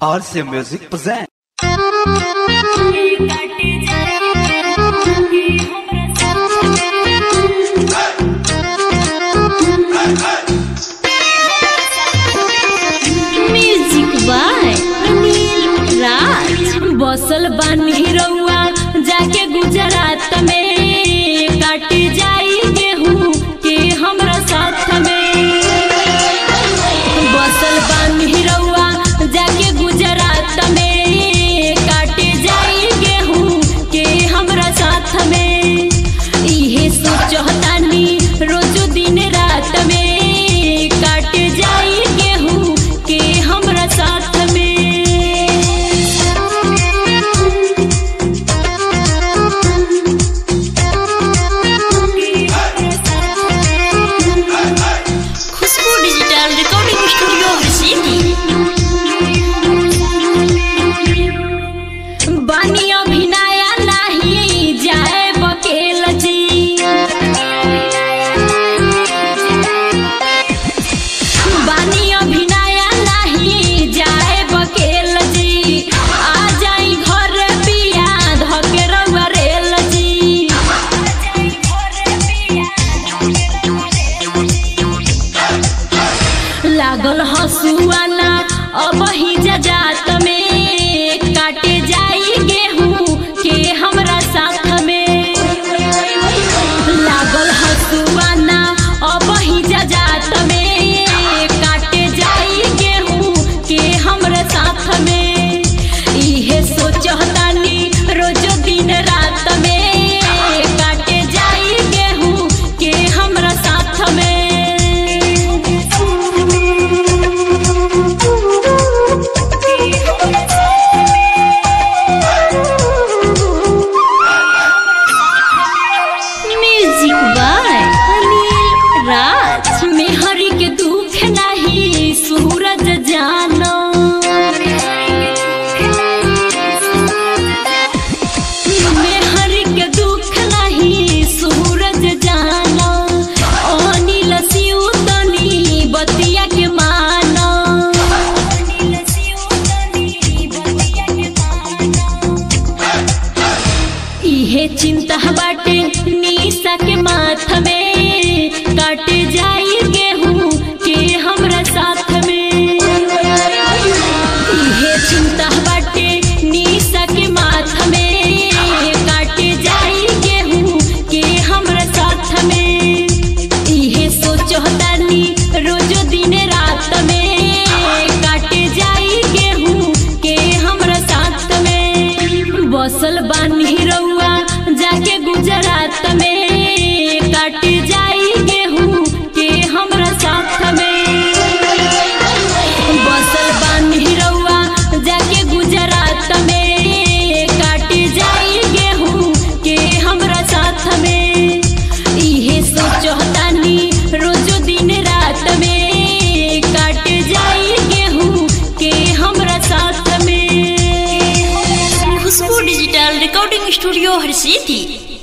RC Music present. Music by Anil Raj बसल बानी रउआ जाके गुजरात में काट जाई गेहूं के हमरा साथ में बसल बानी रउआ जाके गुजरात में काट जाई गेहूं के हमरा साथ में इहे सोचतानी रोज दिन रात में काट जाई गेहूं के हमरा साथ में Khushboo digital recording studio city बानी अभिनया नाही जाए बकेल जी बानी अभिनया नाही जाए बकेल जी आ जाई घर पिया धके रउआ रेल जी लागल हसुआना अब ही जात में काटे जाई गेहूं के हमरा साथ में लागल हसुआना अब ही जात में काटे जाई गेहूं के हमरा साथ में इहे सोचतानी रोज दिन रात में काटे जाई गेहूं के हमरा साथ में म्यूजिक बाय अनिल राज मेहरी के दुख नहीं सूरज जानो मेहरी के दुख नहीं सूरज जानो अनिल सिउतनी बतिया के मानो इहे चिंता बाटे निशा के माथ में काट जाई गेहूं के हमरा साथ में इहे चिंता बाटे निशा के माथ में काट जाई गेहूं के हमरा साथ में इहे सोचतानी रोज दिन रात में काट जाई गेहूं के हमरा साथ में बसल बानी रउआ जाके गुजरात में काट जाई गेहूं के हमरा साथ में बसल बानी रउआ जाके गुजरात में काट जाई गेहूं के हमरा साथ में इहे सोचतानी रोज दिन रात में काट जाई गेहूं के हमरा साथ में खुशबू डिजिटल रिकॉर्डिंग स्टूडियो हर सिटी